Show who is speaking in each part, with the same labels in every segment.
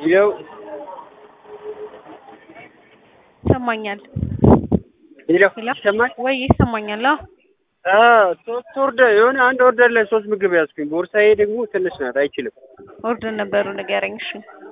Speaker 1: ይኸው
Speaker 2: ይሰማኛል
Speaker 1: ይኸው
Speaker 2: ሄሎ
Speaker 1: ይሰማል።
Speaker 2: ወይ ይሰማኛል? አዎ
Speaker 1: አዎ ሶስት ኦርደር የሆነ አንድ ኦርደር ላይ ሶስት ምግብ ያዝኩኝ። ቦርሳዬ ደግሞ ትንሽ ናት፣ አይችልም።
Speaker 2: ኦርደር ነበሩ ንገረኝ። እሺ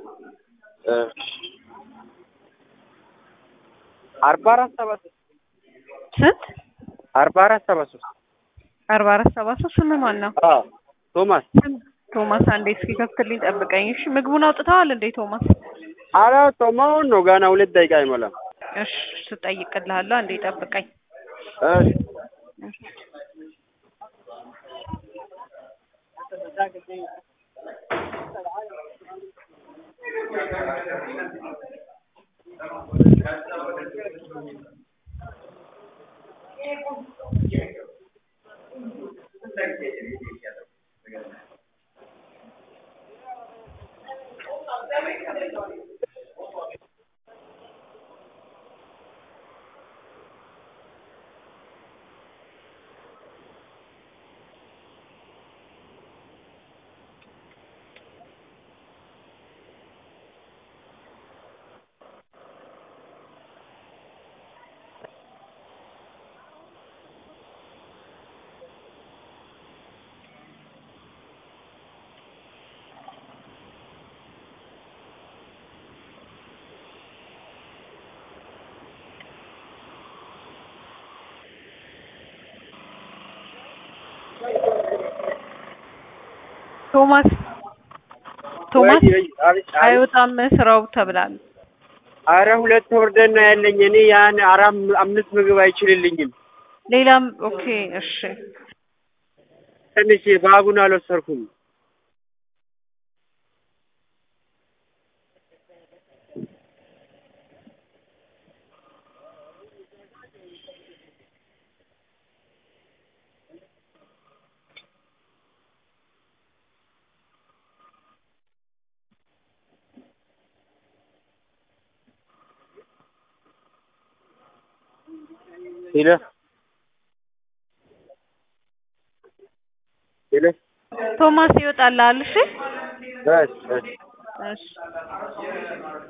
Speaker 1: አርባ አራት ሰባ ሶስት
Speaker 2: ስንት?
Speaker 1: አርባ አራት ሰባ ሶስት
Speaker 2: አርባ አራት ሰባ ሶስት ስም ማን ነው?
Speaker 1: አዎ ቶማስ
Speaker 2: ቶማስ አንዴ እስኪ ከፍትልኝ ጠብቀኝ። እሺ ምግቡን አውጥተዋል እንዴ ቶማስ?
Speaker 1: አላወጣሁም። አሁን ነው ገና ሁለት ደቂቃ አይሞላም።
Speaker 2: እሺ ስጠይቅልሃለሁ። አንዴ ጠብቀኝ።
Speaker 1: እሺ
Speaker 2: ቶማስ ቶማስ
Speaker 1: ወይ- ወይ- አቤት- አቤት።
Speaker 2: አይወጣም ስራው ተብላል።
Speaker 1: አረ ሁለት ኦርደር ነው ያለኝ እኔ ያን አራት አምስት ምግብ አይችልልኝም።
Speaker 2: ሌላም ኦኬ እሺ
Speaker 1: ትንሽ ባጉን አልወሰድኩም። ሄሎ ሄሎ
Speaker 2: ቶማስ ይወጣልሃል። እሺ
Speaker 1: በስ በስ
Speaker 2: እሺ